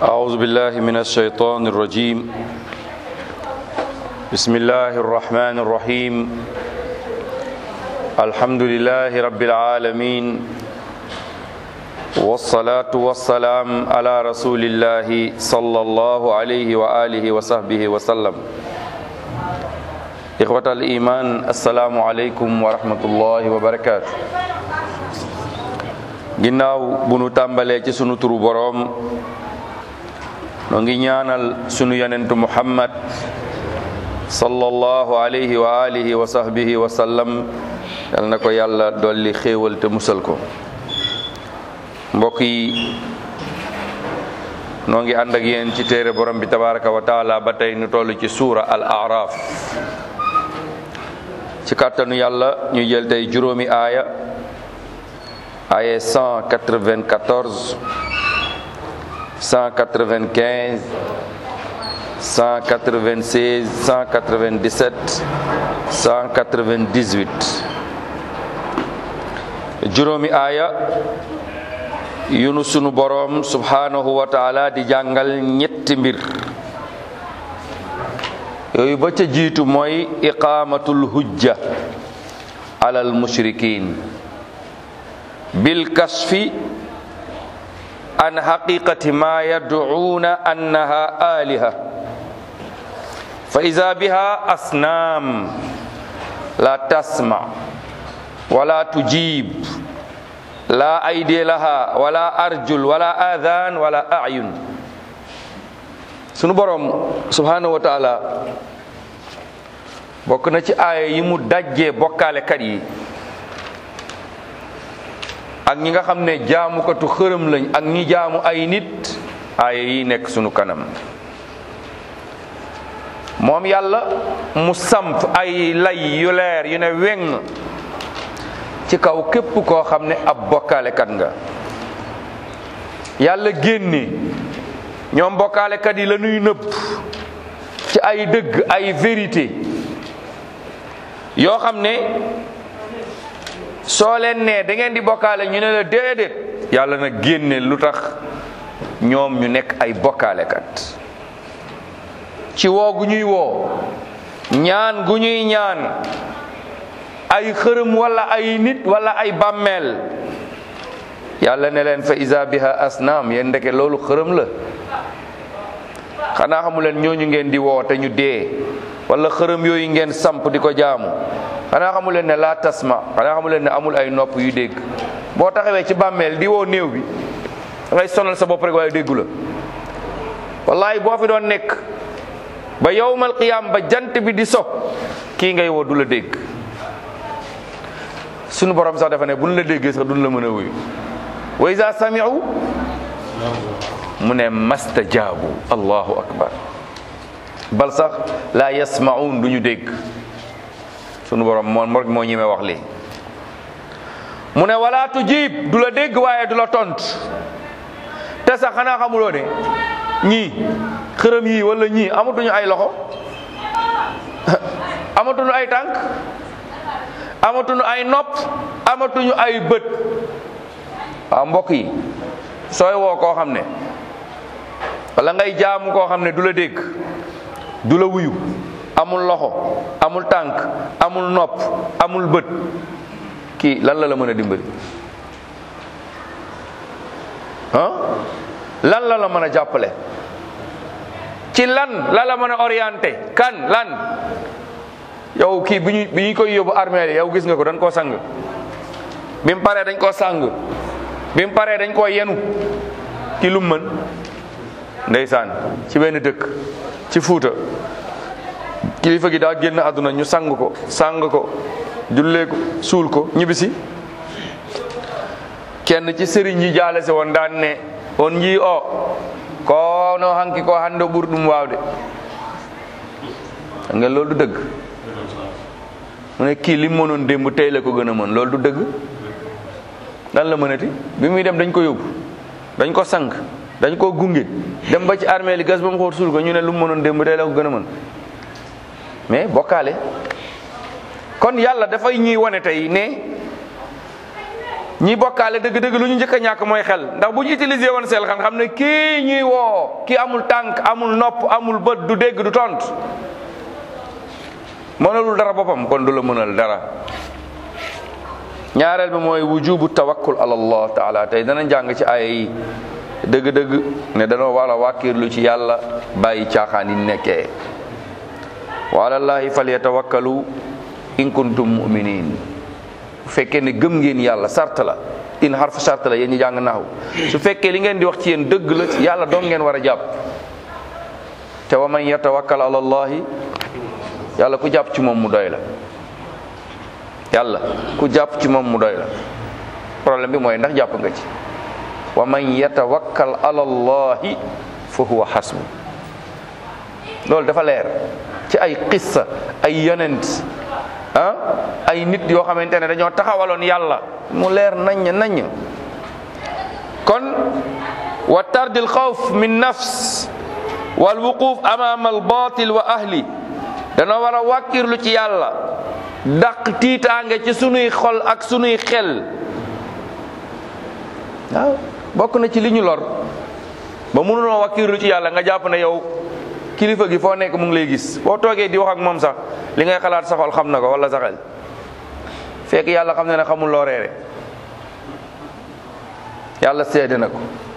أعوذ بالله من الشيطان الرجيم بسم الله الرحمن الرحيم الحمد لله رب العالمين والصلاة والسلام على رسول الله صلى الله عليه وآله وصحبه وسلم إخوة الإيمان السلام عليكم ورحمة الله وبركاته ginnaaw bu nu tàmbalee ci sunu turu boroom noo ngi ñaanal sunu yonentu muhammad sallallahu alayhi wa alihi wa sahbihi wa sallam yal na ko yàlla dolli xéewal te musal ko mbokk yi noo ngi ànd ak yéen ci téere borom bi tabaraka wa taala ba tey nu toll ci suura al araf ci kàttanu yàlla ñu jël tey juróomi aaya aaya 194 195 196 197 198 juróomi aaya yunu sunu boroom subhanahu wa taala di jàngal ñetti mbir yooyu ba ca jiitu mooy iqaamatul hujja alal mushrikin bil kasfi an haqiqati ma yad'una annaha aliha fa iza biha asnam la tasma wala tujib la aydi laha wala arjul wala adhan wala a'yun sunu borom subhanahu wa ta'ala bokk na ci aaya yi mu dajjee bokkaalekat yi ak ñi nga xam ne jaamukatu xërëm lañ ak ñi jaamu ay nit aaya yi nekk sunu kanam moom yàlla mu samp ay lay yu leer yu ne weng ci kaw képp koo xam ne ab bokkaalekat nga yàlla génne ñoom bokkaalekat yi la ñuy nëbb ci ay dëgg ay vérité yoo xam ne soo leen nee da ngeen di bokkaale ñu ne la déedéet yàlla na génne lu tax ñoom ñu nekk ay bokkaalekat ci woo gu ñuy woo ñaan gu ñuy ñaan ay xërëm wala ay nit wala ay bàmmeel yàlla ne leen fa isa biha asnaam yéen ndeke loolu xërëm la xanaa xamu leen ñooñu ngeen di woo te ñu dee wala xërëm yooyu ngeen samp di ko jaamu xanaa xamu leen ne laa tasma xanaa xamu leen ne amul ay nopp yu dégg boo taxawee ci bàmmeel di woo néew bi da ngay sonal sa bopp rek waaye déggu la wallahi boo fi doon nekk ba yowmal qiyaam ba jant bi di so kii ngay woo du la dégg sunu borom sax dafa ne bu ñu la déggee sax duñ la mën a wuyu wa iza sami'u mu ne mastajaabu allahu akbar bal sax la yasma'un duñu dégg sunu borom moo moo ñemee wax lii mu ne wala tujib du la dégg waaye du la tont te sax xanaa xamuloo ne ñii xërëm yii wala ñii amatuñu ay loxo amatuñu ay tànk amatuñu ay nopp amatuñu ay bët waaw mbokk yi sooy woo koo xam ne wala ngay jaamu koo xam ne du la dégg du la wuyu amul loxo amul tànk amul nopp amul bët kii lan la la mën a dimbali ah lan la la mën a jàppale ci lan la la mën a orienté kan lan yow kii bi ñu bi ñu koy yóbbu armée yow gis nga ko dañ koo sang bi mu paree dañ koo sang bi mu paree dañ koo yenu ki lu mën ndeysaan ci benn dëkk ci fuuta kilifa gi daa génn àdduna ñu sang ko sang ko jullee ko suul ko ñibbisi kenn ci sëriñ yi jaale si woon daan ne on njii o kono hanki ko hande ɓurɗum wawde ngeen loolu du dëgg mu ne kii li mu mënoon démb tey la ko gën a mën loolu du dëgg lan la mënati bi muy dem dañ ko yóbbu dañ ko sang dañ ko gunge dem ba ci armée li gas ba mu xool suul ko ñu ne lu mu mënoon démb tey la ko gën a mën mais bokkaale kon yàlla dafay ñuy wane tey ne ñi bokkaale dëgg-dëgg lu ñu njëkk a ñàkk mooy xel ndax bu ñu utiliser woon seen xel xam ne kii ñuy woo kii amul tànk amul nopp amul bët du dégg du tont mënalul dara boppam kon du la mënal dara ñaareel bi mooy wujubu tawakkul ala allah taala tey dana jàng ci ay dëgg-dëgg ne danoo war a wàkkirlu ci yàlla bàyyi caaxaan yi nekkee wa alallahi falyatawakkalu in kuntum muminin bu fekkee ne gëm ngeen yàlla sart la in harfu sart la yéen ñi jàng naaw su fekkee li ngeen di wax ci yéen dëgg la yàlla doon ngeen war a jàpp te wa man yatawakkal ala allahi yàlla ku jàpp ci moom mu doy la yàlla ku jàpp ci moom mu doy la problème bi mooy ndax jàpp nga ci wa man yatawakkal ala allahi fa huwa hasbu loolu dafa leer ci ay qissa ay yonent ah ay nit yoo xamante ne dañoo taxawaloon yàlla mu leer naññ naññ kon wa tardil xawf min nafs wal wuquf amama al batil wa ahli danoo war a wàkkirlu ci yàlla dàq tiitaange ci sunuy xol ak sunuy xel waaw bokk na ci li ñu lor ba mënunoo wàkkirlu ci yàlla nga jàpp ne yow kilifa gi foo nekk mu ngi lay gis boo toogee di wax ak moom sax li ngay xalaat sa xol xam na ko wala sa xel fekk yàlla xam na ne xamul loo reere yàlla seede na ko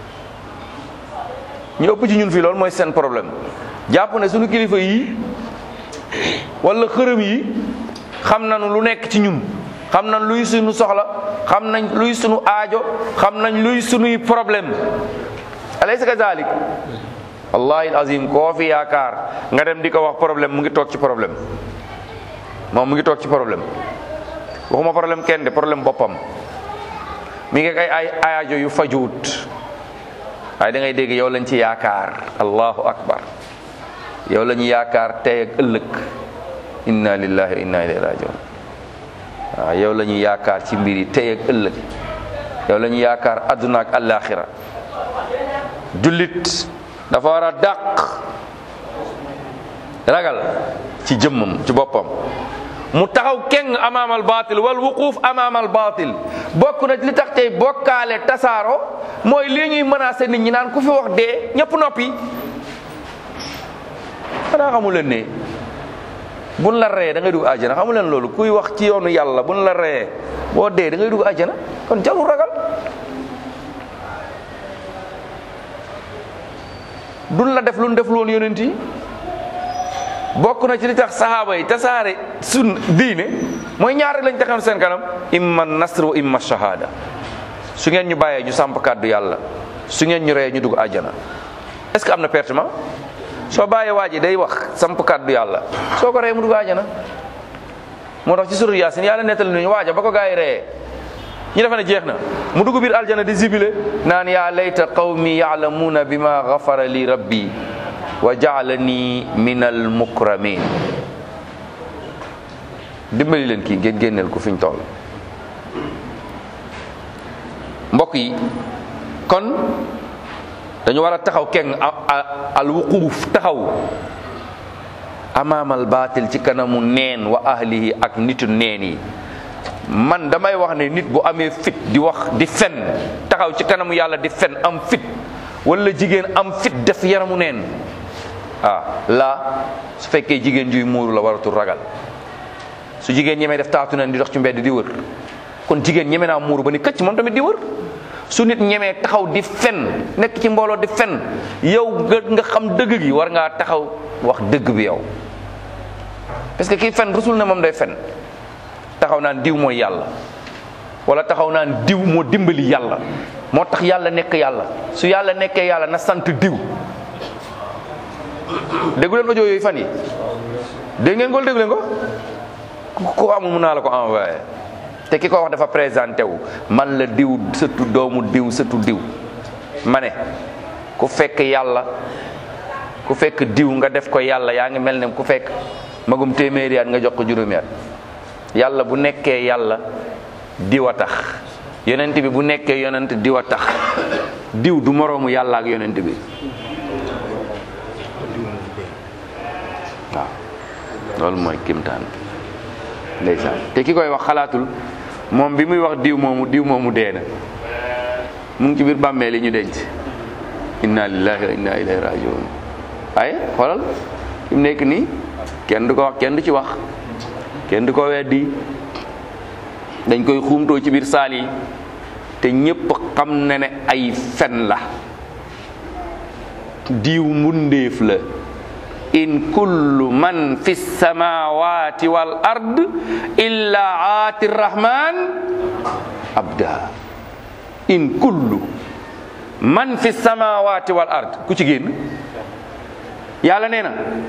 ñu ëpp ci ñun fii loolu mooy seen problème jàpp ne suñu kilifa yi wala xërëm yi xam nañu lu nekk ci ñun xam nañ luy suñu soxla xam nañ luy suñu aajo xam nañ luy suñuy problème alaysa kazalik wallahi azim koo fi yaakaar nga dem di ko wax problème mu ngi toog ci problème moom mu ngi toog ci problème waxuma problème kenn de problème boppam mi ngi ay ay aajo yu fajuut waaye da ngay dégg yow lañ ci yaakaar allahu akbar yow la ñu yaakaar tey ak ëllëg inna lillahi wa inna ilayhi rajiun waaw yow la ñu yaakaar ci mbir yi tey ak ëllëg yow la ñu yaakaar adduna ak alaxira jullit dafa war a dàq ragal ci jëmmam ci boppam mu taxaw keng amaamal baatil wal wuquuf amaamal baatil bokk na li tax tey bokkaale tasaaro mooy lii ñuy menacé nit ñi naan ku fi wax dee ñëpp noppi xanaa xamu leen ne buñ la ree da ngay dugg àjjana xamu leen loolu kuy wax ci yoonu yàlla buñ la ree boo dee da ngay dugg àjjana kon jarul ragal duñ la def lu ñu def loon yonent yi bokk na ci li tax sahaaba yi tasaare sun diine mooy ñaar rek lañ taxoon seen kanam imma nasr wa imma shahada su ngeen ñu bàyyee ñu samp kàddu yàlla su ngeen ñu ree ñu dugg àjjana est-ce que am na pertement soo bàyyee waa ji day wax samp kàddu yàlla soo ko ree mu dugg àjjana moo tax ci suru yaasin yàlla nettali nañu waaja ba ko gaa yi ree ñu defe ne jeex na mu dugg biir aljana di zibile naan yaa layta qawmi yaalamuuna bima gafara li rabbi wa jaalani min al mukramin dimbali leen kii ngeen génneel ko fi ñu toll mbokk yi kon dañu war a taxaw keng al wuquuf taxaw amaamal baatil ci kanamu neen wa ahlihi ak nitu neen yi man damay wax ne nit bu amee fit di wax di fen taxaw ci kanamu yàlla di fen am fit wala jigéen am fit def yaramu neen ah la su fekkee jigéen juy muuru la waratul ragal su jigéen ñemee def taatu neen di dox ci mbedd di wër kon jigéen ñeme naa muuru ba ni këcc moom tamit di wër su nit ñemee taxaw di fen nekk ci mbooloo di fen yow nga nga xam dëgg gi war ngaa taxaw wax dëgg bi yow parce que kii fen rusul na moom day fen taxaw naan diw mooy yàlla wala taxaw naan diw moo dimbali yàlla moo tax yàlla nekk yàlla su yàlla nekkee yàlla na sant diw déggu leen audio yooyu fan yi dégg ngeen ko déggu leen ko ku amul mun naa la ko envoyé te ki ko wax dafa présenté wu man la diw sëtu doomu diw sëtu diw ma ne ku fekk yàlla ku fekk diw nga def ko yàlla yaa ngi mel ne ku fekk magum téeméeri at nga jox ko juróomi at yàlla bu nekkee yàlla diw a tax yonent bi bu nekkee yonent diw a tax diw du moroomu yàlla ak yonent bi waaw loolu mooy kimtaan ndeysaan te ki koy wax xalaatul moom bi muy wax diw moomu diw moomu dee na mu ngi ci biir bàmmeel yi ñu denc inna lillahi wa inna ilayhi rajiun ay xoolal fi mu nekk nii kenn du ko wax kenn du ci wax kenn du ko weddi dañ koy xuumtoo ci biir saal yi te ñépp xam na ne ay fen la diw mbundeef la in kullu man fi samawati wal ard illa aati rahman abda in kullu man fi samawati wal ard ku ci génn yàlla nee na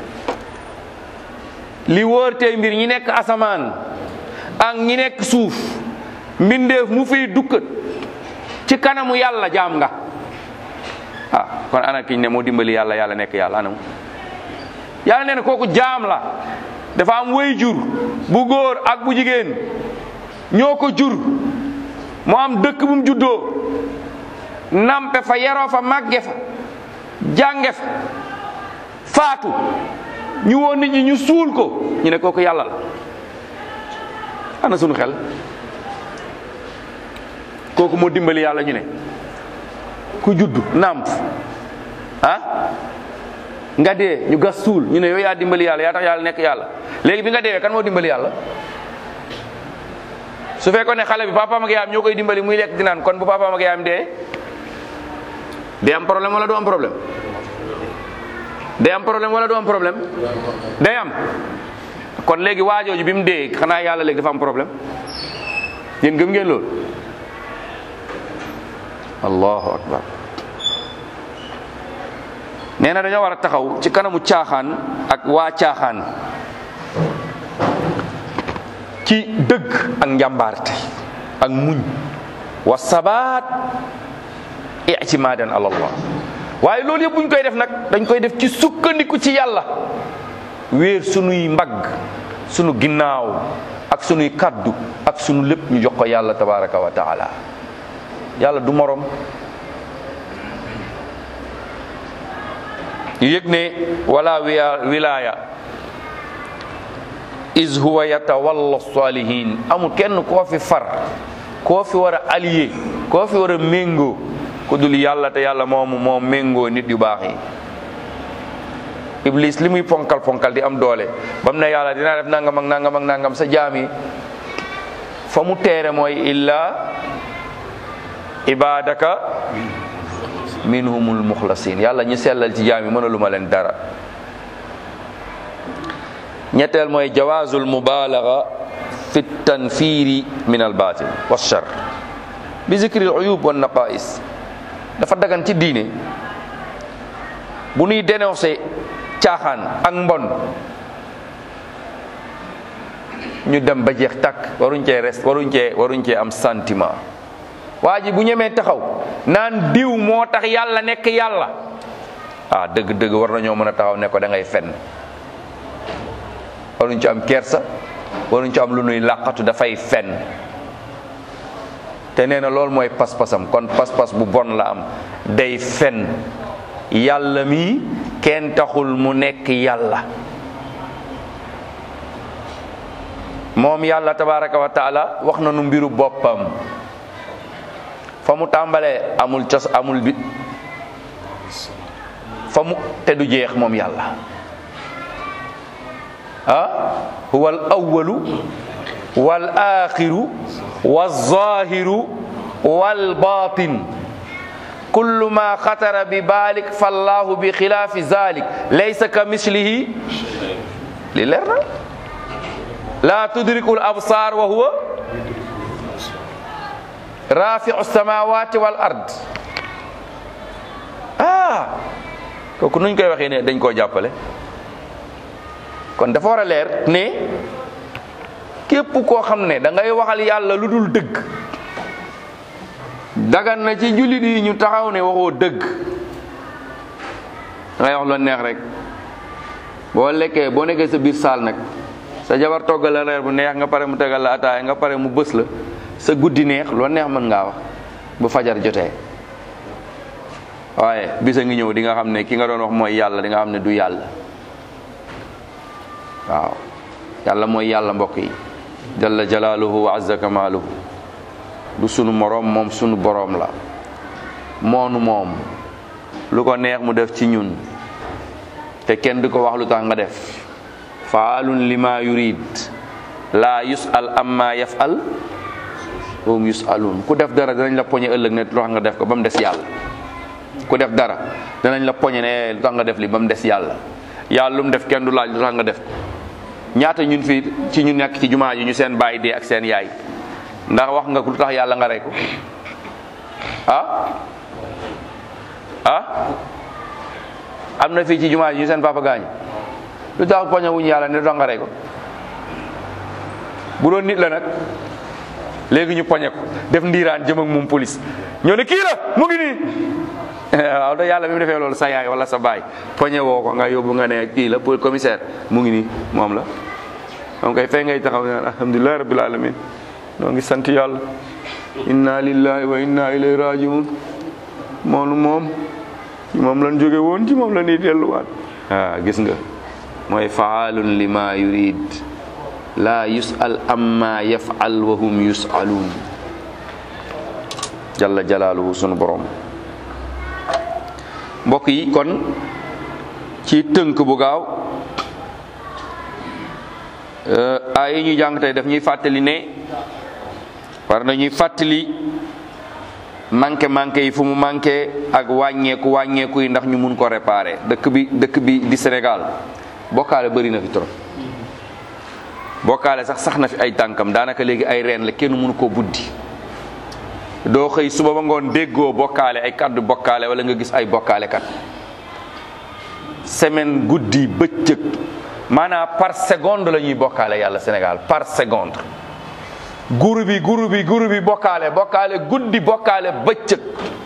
li wóor tey mbir ñi nekk asamaan ak ñi nekk suuf mbindeef mu fiy dukkat ci kanamu yàlla jaam nga ah kon ana kiñ ne moo dimbali yàlla yàlla nekk yàlla anam yàlla nee na kooku jaam la dafa am way jur bu góor ak bu jigéen ñoo ko jur mu am dëkk bu mu juddoo nampe fa yaroo fa màgge fa jànge fa faatu ñu woon nit ñi ñu suul ko ñu ne kooku yàlla la ana sunu xel kooku moo dimbali yàlla ñu ne ku judd nàmp ah nga dee ñu gas suul ñu ne yow yaa dimbali yàlla yaa tax yàlla nekk yàlla léegi bi nga deewee kan moo dimbali yàlla su fekkoon ne xale bi papaam ak yaayam ñoo koy dimbali muy lekk di naan kon bu papaam ak yaayam dee day am problème wala du am problème day am problème wala du am problème day am kon léegi waajooju bi mu dee xanaa yàlla léegi dafa am problème yéen gëm ngeen loolu allahu akbar nee na dañoo war a taxaw ci kanamu caaxaan ak waa caaxaan ci dëgg ak njàmbaarte ak muñ wa sabaat ictimaadan ala allah waaye loolu yëpp buñ koy def nag dañ koy def ci sukkandiku ci yàlla wéer sunuy mbagg sunu ginnaaw ak sunuy kaddu ak sunu lépp ñu jox ko yàlla tabaraka wa taala yàlla du morom ñu yëg ne wala wiya wilaya is huwa yatawalla salihin amul kenn koo fi far koo fi war a allié koo fi war a méngoo ku dul yàlla te yàlla moomu moom méngoo nit yu baax yi iblis li muy ponkal ponkal di am doole ba mu ne yàlla dinaa def nangam ak nangam ak nangam sa jaam yi fa mu teere mooy illa ibadaka minhumul muxlasin yàlla ñu sellal ci jaam yi mënaluma leen dara ñetteel mooy jawaazul mubaalaga fi tanfiri min al batil wa shar bi zikri al uyub wa naqais dafa dagan ci diine bu nuy dénoncé caaxaan ak mbon ñu dem ba jeex takk waruñ cee rest waruñ cee waruñ cee am sentiment waa ji bu ñemee taxaw naan diw moo tax yàlla nekk yàlla ah dëgg-dëgg war nañoo mën a taxaw ne ko da ngay fen waruñ ci am kersa waruñ ci am lu nuy làqatu dafay fen te nee na loolu mooy pas-pasam kon pas-pas bu bon la am day fen yàlla mi kenn taxul mu nekk yàlla moom yàlla tabaraka wa taala wax na nu mbiru boppam fa mu tàmbalee amul cos amul bi fa mu te du jeex moom yàlla ah huwa al awalu wal axiru wal zahiru wal batin kullu ma xatara bi balik fallahu bi xilaafi zalik laysa ka mislihi li leer na la tudriku l absar wa huwa rafiu samawati wal ard ah kooku nuñ koy waxee ne dañ koo jàppale kon dafa war a leer ne képp koo xam ne da ngay waxal yàlla lu dul dëgg dagan na ci jullit yi ñu taxaw ne waxoo dëgg da ngay wax lu neex rek boo lekkee boo nekkee sa biir saal nag sa jabar toggal la reer bu neex nga pare mu tegal la ataaya nga pare mu bës la sa guddi neex loo neex mën ngaa wax bu fajar jotee waaye bisa ngi ñëw di nga xam ne ki nga doon wax mooy yàlla di nga xam ne du yàlla waaw yàlla mooy yàlla mbokk yi jalla jalaaluhu wa azza kamaaluhu du sunu moroom moom sunu boroom la moonu moom lu ko neex mu def ci ñun te kenn du ko wax lu tax nga def faalun lima yurid laa yusal amma yafal hum yusalun ku def dara danañ la poñe ëllëg ne lu tax nga def ko ba mu des yàlla ku def dara danañ la poñe ne lu tax nga def li ba mu des yàlla yàlla lu mu def kenn du laaj lu tax nga def ko ñaata ñun fii ci ñu nekk ci jumaa ji ñu seen baay dee ak seen yaay ndax wax nga lu tax yàlla nga rey ko ah ah am na fii ci jumaa ji ñu seen papa gaañu lu tax poñe wuñu yàlla ne lu tax nga rey ko bu doon nit la nag léegi ñu poñe ko def ndiiraan jëm ak moom police ñoo ne kii la mu ngi nii waaw da yàlla bi mu defee loolu sa yaay wala sa baay poñe woo ko nga yóbbu nga ne kii la pour commissaire mu ngi nii moom la moom kay fay ngay taxaw ne alhamdulilah rabbil alamin noo ngi sant yàlla inna lillahi wa inna ilayhi rajiun moonu moom ci moom lan jóge woon ci moom la ñuy delluwaat ah gis nga mooy faalun lima yurid la yusal amma yafal wa hum yusalun jalla jalaaluhu sunu borom mbokk yi kon ci tënk bu gaaw ay yi ñu jàng tey daf ñuy fàttali ne war nañuy fàttali manqué manqué yi fu mu manqué ak wàññeeku wàññeeku yi ndax ñu mun ko réparer dëkk bi dëkk bi di Sénégal bokkaale bëri na fi trop bokkaale sax sax na fi ay tànkam daanaka léegi ay reen la kenn mënu koo buddi doo xëy suba ba ngoon déggoo bokkaale ay kàddu bokkaale wala nga gis ay bokkaale kat semaine guddi bëccëg maanaam par seconde la ñuy bokkaale yàlla Sénégal par seconde guru bi guru bi guru bi bokkaale bokkaale guddi bokkaale bëccëg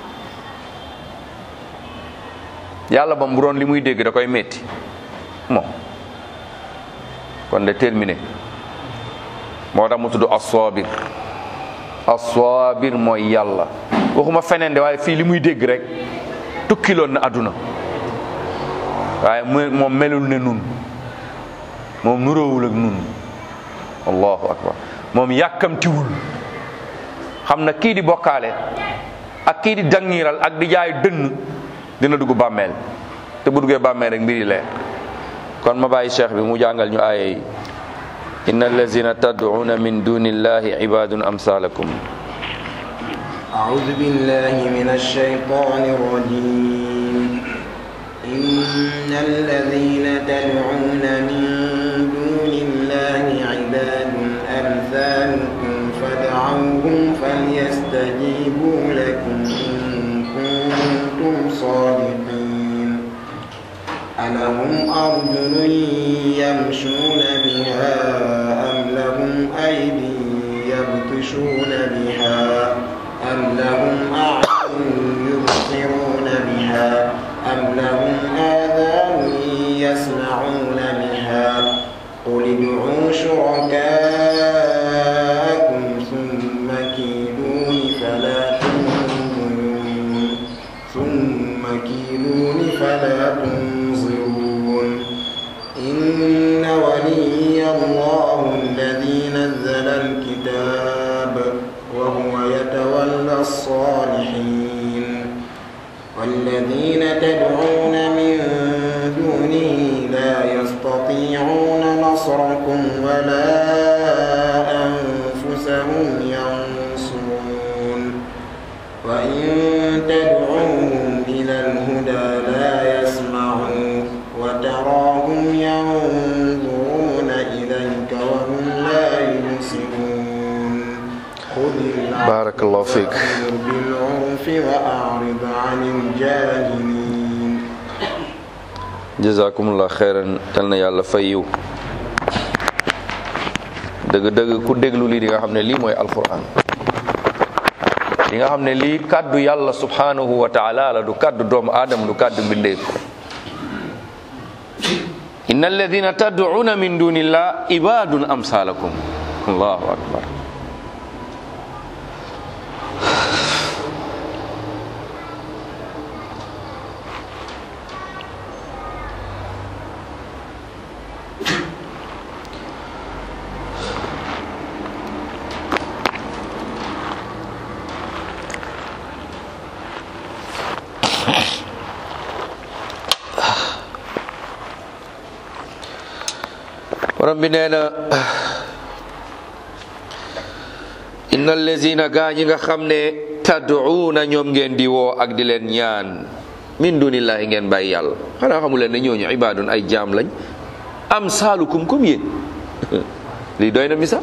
yàlla ba mu doon li muy dégg da koy metti moom kon de terminé moo tax mu tudd as-sabir as-sabir mooy yàlla waxuma feneen de waaye fii li muy dégg rek tukkiloon na àdduna waaye moom melul ne nun moom nuróowul ak nun allahu akbar moom yàkkamtiwul xam na kii di bokkaale ak kii di dangiral ak di jaay dënn dina dugg bàmmeel te bu duggee bàmmeel rek mbir yi leer kon ma bàyyi cheikh bi mu jàngal ñu aaya yi inna allazina tad'una min duni illahi ibadun amsalakum أعوذ بالله من الشيطان الرجيم إن الذين تدعون من دون الله عباد أمثالكم فادعوهم فليستجيبوا لكم إن كنتم صادقين ألهم أرجل يمشون بها أم لهم أيدي يبطشون بها أم لهم أعين يبصرون بها أم لهم آذان يسمعون بها قل ادعوا شركاءكم ثم كيدون فلا تنظرون ثم كيدون فلا تنظرون إن ولي الله الذي نزل الكتاب وهو يتولى الصالحين والذين تدعون من دونه لا يستطيعون نصركم ولا أنفسهم ينصرون وإن تدعوهم إلى الهدى لا يسمعون وتراهم ينظرون إليك وهم لا يبصرون خذ العفو بارك الله فيك. وأمر بالعرف وأعرض عن الجاهلين jazakumullah xeyran yal na yàlla fay yiw dëgg-dëgg ku déglu lii di nga xam ne lii mooy alquran di nga xam ne lii kàddu yàlla subhanahu wa taala la du kàddu doomu aadama du kàddu mbindeef inna alladina tad'una min dunillah ibadun amsalakum allahu akbar borom bi nee na inna allazina gaa ñi nga xam ne tad'uuna ñoom ngeen di woo ak di leen ñaan min dunillahi ngeen bàyyi yàlla xanaa xamu leen ne ñooñu ibaadun ay jaam lañ am saalukum comme yéen lii doy na misaal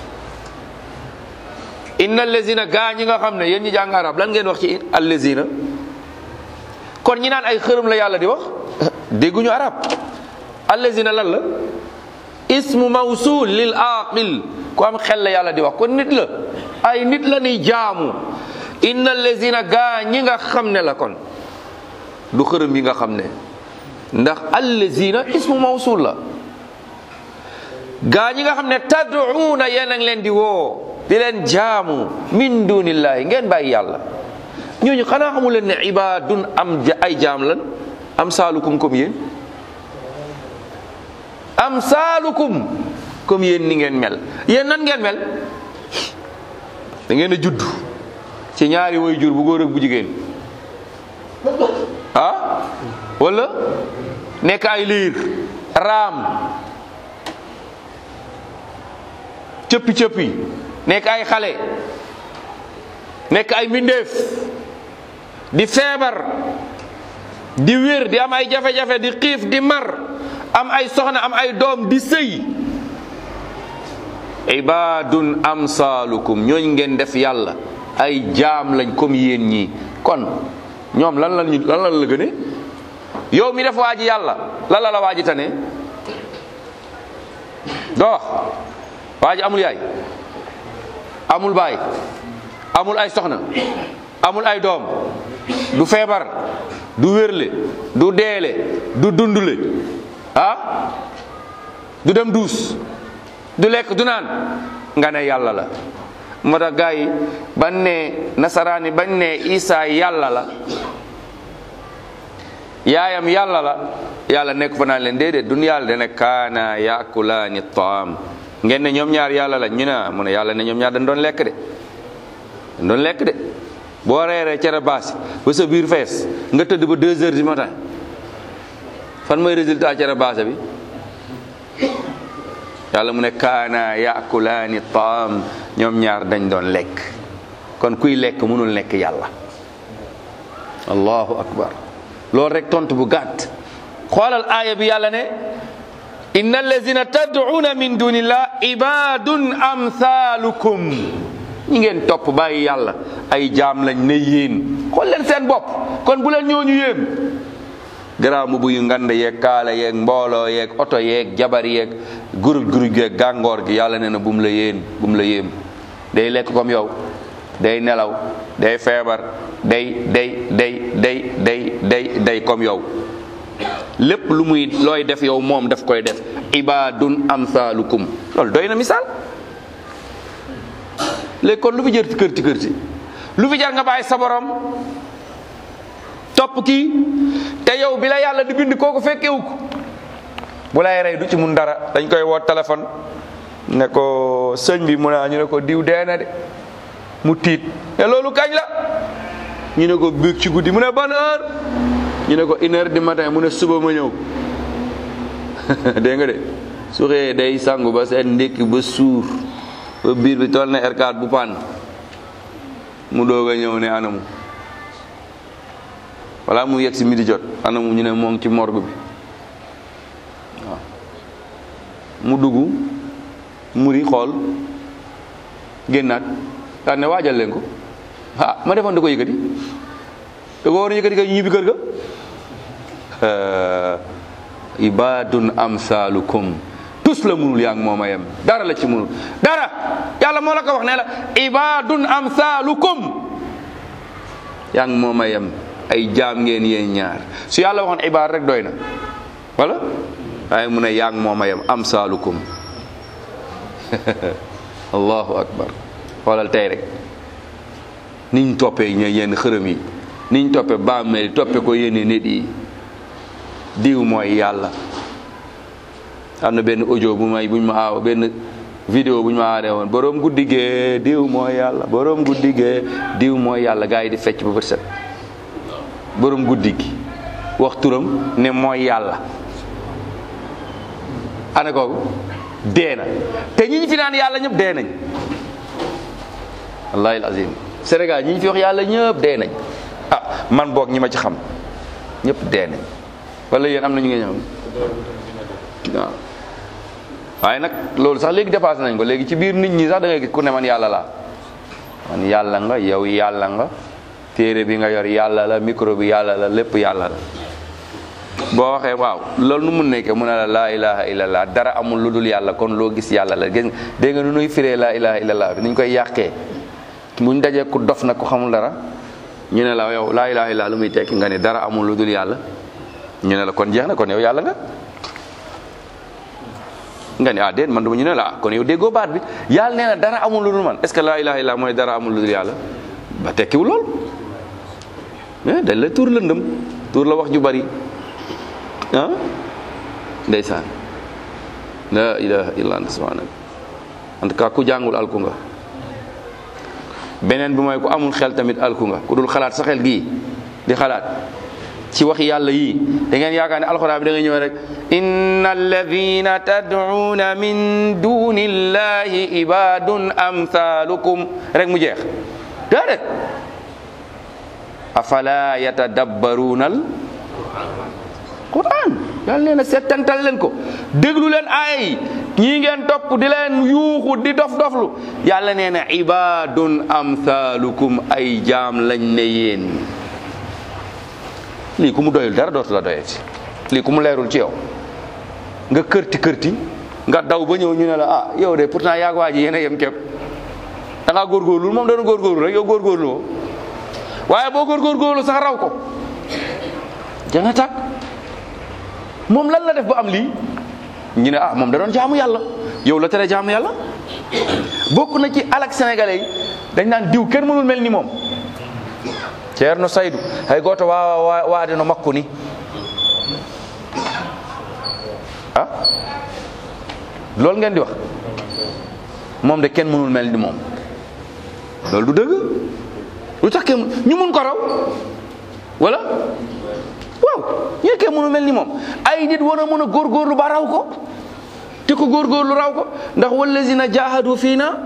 inna allazina gaa ñi nga xam ne yéen ñi jàng arab lan ngeen wax ci allazina kon ñi naan ay xërëm la yàlla di wax dégguñu arab allazina lan la ismu mawsul lil aqil ku am xel la yàlla di wax kon nit la ay nit la ni jaamu inna allazina gaa ñi nga xam ne la kon du xërëm yi nga xam ne ndax allazina ismu mawsul la gaa ñi nga xam ne tad'uuna yéen a ngi leen di woo di leen jaamu min dunillahi ngeen bàyyi yàlla ñooñu xanaa xamu leen ne ibaadun am ay jaam lan am saalukum comme yéen am saalukum comme yéen ni ngeen mel yéen nan ngeen mel da ngeen a judd ci ñaari way jur bu góor ak bu jigéen ah wala nekk ay liir raam cëppi cëppi nekk ay xale nekk ay mbindeef di feebar di wér di am ay jafe-jafe di xiif di mar am ay soxna am ay doom di sëy ibadun amsalukum ñooñ ngeen def yàlla ay jaam lañ comme yéen ñii kon ñoom lan lan lan lan la gëne yow mi def waa ji yàlla lan la la waa ji tane doo waa ji amul yaay amul baay amul ay soxna amul ay doom du feebar du wérle du deele du dundule ah du dem duus du lekk du naan nga ne yàlla la moo tax gars yi bañ ne nasaraani bañ ne isa yàlla la yaayam yàlla la yàlla nekk fa naan leen déedéet dun yàlla dana kaana yaakulaani taam ngeen ne ñoom ñaar yàlla la ñu ne mu ne yàlla ne ñoom ñaar dañ doon lekk de dañ doon lekk de boo reeree cere baasi ba sa biir fees nga tëdd ba deux heures du matin fan mooy résultat cere baase bi yàlla mu ne kaana yaakulaani taam ñoom ñaar dañ doon lekk kon kuy lekk mënul nekk yàlla allahu akbar loolu rek tontu bu gàtt xoolal aaya bi yàlla ne inna allazina tad'una min dunillah ibadun amsalukum ñi ngeen topp bàyyi yàlla ay jaam lañ ne yéen xool leen seen bopp kon bu leen ñooñu yéem garaaw mu buyu ngand yeeg kaala yeeg mbooloo yeeg oto yeeg jabar yeeg guruj guruj yeeg gàngoor gi yàlla nee na bu mu la yéen bu mu la yéem day lekk comme yow day nelaw day feebar day day day day day day day comme yow lépp lu muy looy def yow moom daf koy def ibadun amsalukum loolu doy na misaal léegi kon lu fi jër ci kër ci kër ci lu fi jar nga bàyyi sa borom topp kii te yow bi la yàlla di bind kooku fekkewu ko bu lay rey du ci mun dara dañ koy woo téléphone ne ko sëñ bi mu ne ñu ne ko diw dee na de mu tiit te loolu kañ la ñu ne ko biig ci guddi mu ne ban heure ñu ne ko une heure du matin mu ne suba ma ñëw dégg nga de su xëyee day sangu ba seen ndékki ba suur ba biir bi toll na R4 bu paan mu doog a ñëw ne anamu wala mu yegg si midi jot anamu ñu ne moo ngi ci morgue bi waaw mu dugg muri xool génnaat daan ne waajal leen ko ah ma defoon da ko yëkkati da ko war a yëkkati ka ñibbi kër ga ibadun amsalukum tus la munul yaa ngi moom a yem dara la ci munul dara yàlla moo la ko wax ne la ibadun amsalukum yaa ngi moom a yem ay jaam ngeen yéen ñaar su yàlla waxoon ibaad rek doy na wala waaye mu ne yaa ngi moom a yem amsalukum allahu akbar xoolal tey rek niñ toppee ñe yenn xërëm yi niñ toppee bàmmeel toppee ko yenn nit yi diw mooy yàlla am na benn audio bu may buñ ma aaw benn vidéo bu ñu ma aaree woon borom guddi gee diw mooy yàlla borom guddi gee diw mooy yàlla gars yi di fecc ba bët set borom guddi gi wax turam ne mooy yàlla ana kooku dee na te ñi ñu fi naan yàlla ñëpp dee nañ wallahi alazim Sénégal ñi ñu fi wax yàlla ñëpp dee nañ ah man boog ñi ma ci xam ñëpp dee nañ wala yéen am na ñu ngeen xam waaw waaye nag loolu sax léegi dépassé nañ ko léegi ci biir nit ñi sax da ngay gis ku ne man yàlla laa man yàlla nga yow yàlla nga téere bi nga yor yàlla la micro bi yàlla la lépp yàlla la boo waxee waaw loolu nu mun nekkee mu ne la laa ilaha illallah dara amul lu dul yàlla kon loo gis yàlla la gis nga dégg nga nu nuy firee laa ilaha illallah bi ni ñu koy yàqee buñ dajee ku dof nag ku xamul dara ñu ne la yow laa ilaha illallah lu muy tekki nga ne dara amul lu dul yàlla ñu ne la kon jeex na kon yow yàlla nga nga ne ah déet man duma ñu ne la ah kon yow déggoo baat bi yàlla nee na dara amul lu dul man est ce que laa ilaha illallah mooy dara amul lu dul yàlla ba tekkiwul lool mais dañ la tuur lëndëm tuur la wax ju bari ah ndeysaan la ilaha illa anta subhanak en tout cas ku jàngul alku nga beneen bi mooy ku amul xel tamit alku nga ku dul xalaat sa xel gii di xalaat ci waxi yàlla yii da ngeen yaakaar ne alxuraan bi da nga ñëw rek inna alladina tad'una min duni llahi ibadun amthalukum rek mu jeex déedéet afala yatadabbaruna al quran yàlla nee na settantal leen ko déglu leen aaya yi ñii ngeen topp di leen yuuxu di dof doflu yàlla nee na ibadun amthalukum ay jaam lañ ne yéen lii ku mu doyul dara dootu la doyati lii ku mu leerul ci yow nga kërti kërti nga daw ba ñëw ñu ne la ah yow de pourtant yaag waa ji yéen a yem képp da ngaa góorgóorlu moom dana góorgóorlu rek yow góorgóorlu woo waaye boo góorgóorlu sax raw ko janga tàkk moom lan la def ba am lii ñu ne ah moom da doon jaamu yàlla yow la tere jaamu yàlla bokk na ci alak sénégalais yi dañ naan diw kenn mënul mel ni moom ceerno saydu hay goto wawa waade no makko ni ah loolu ngeen di wax moom de kenn mënul mel ni moom loolu du dëgg lu tax kenn ñu mun ko raw wala waaw ñu kenn mënul mel ni moom ay nit war a mën a góorgóorlu ba raw ko te ko góorgóorlu raw ko ndax wallazina jahadu fii na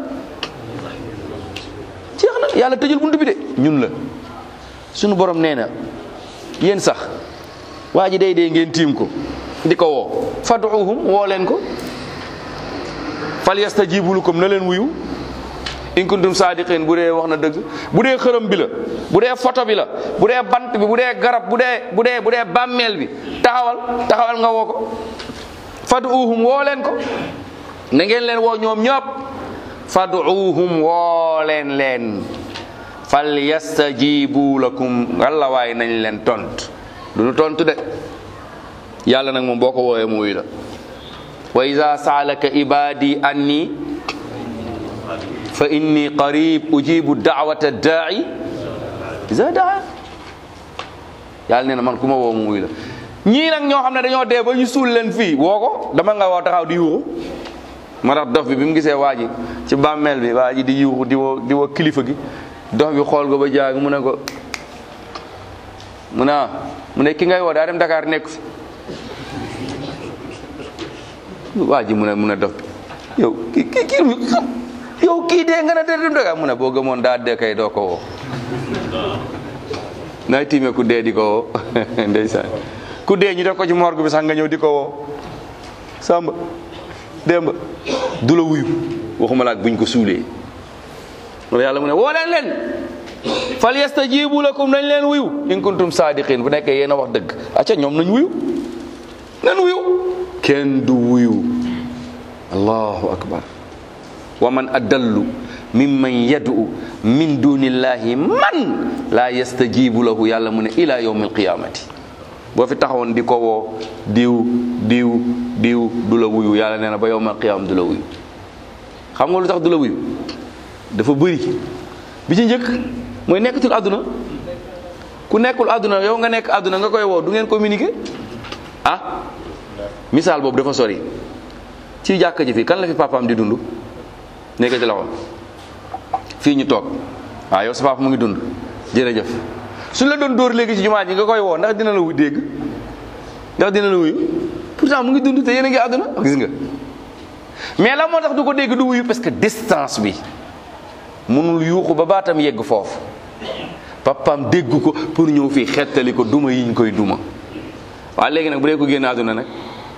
jeex na yàlla tëjul buntu bi de ñun la sunu borom nee na yéen sax waa ji day dee ngeen tiim ko di ko woo faduuhum woo leen ko fal yastajibu lakum na leen wuyu in kuntum saadiqin bu dee wax na dëgg bu dee xërëm bi la bu dee photo bi la bu dee bant bi bu dee garab bu dee bu dee bu dee bàmmeel bi taxawal taxawal nga woo ko faduuhum woo leen ko na ngeen leen woo ñoom ñëpp faduuhum woo leen leen fal yastajibu lakum walla waay nañ leen tont du nu tontu de yàlla nag moom boo ko woowee mu wuyu la wa ida saalaka ibadi anni fa inni qarib ujibu daawata daai ida daa yàlla nee na man ku ma woo mu wuyu la ñii nag ñoo xam ne dañoo dee ba ñu suul leen fii woo ko dama nga woo taxaw di yuuxu ma tax dof bi bi mu gisee waa ji ci bàmmeel bi waa ji di yuuxu di woo di woo kilifa gi dox bi xool ko ba jaag mu ne ko mu ne ah mu ne ki ngay woo daa dem Dakar nekk fi waa ji mu ne mu ne dox bi yow kii kii kii yow kii dee nga ne dee dem Dakar mu ne boo gëmoon daa dee kay doo ko woo nay tiime ku dee di ko woo ndeysaan ku dee ñu def ko ci morgue bi sax nga ñëw di ko woo samba démba du la wuyu waxuma la ak buñ ko suulee loolu yàlla mu ne woo leen leen fal yastajibu lakum nañ leen wuyu in kuntum saadiqin bu nekkee yéen a wax dëgg acca ñoom nañ wuyu nañ wuyu kenn du wuyu allahu akbar wa man adallu mimman yad'u min dunillahi man la yastajibu lahu yàlla mu ne ila yawmi alqiyamati boo fi taxawoon di ko woo diw diw diw du la wuyu yàlla nee na ba yawmal qiyam du la wuyu xam nga lu tax du la wuyu dafa bëri bi ci njëkk mooy nekkatul àdduna ku nekkul àdduna yow nga nekk àdduna nga koy woo du ngeen communiquer ah misaal boobu dafa sori ci jàkka ji fii kan la fi papaam di dund nekk ci loxo fii ñu toog waaw yow sa papa mu ngi dund jërëjëf suñ la doon dóor léegi ci jumaa ji nga koy woo ndax dina la wu dégg ndax dina la wuyu pourtant mu ngi dund te yéen a ngi àdduna gis nga mais la moo tax du ko dégg du wuyu parce que distance bi mënul yuuxu ba baatam yegg foofu papaam dégg ko pour ñëw fii xettali ko duma yiñ koy duma waaye léegi nag bu dee ko génn àdduna nag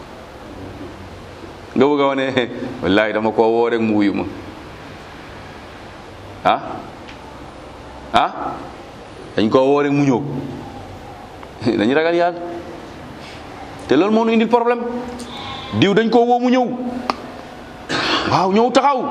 nga bëgg a wane wallahi dama koo woo rek mu wuyu ma ah ah dañ koo woo rek mu ñëw dañu ragal yàlla te loolu moo nu indil problème diw dañ koo woo mu ñëw waaw ñëw taxaw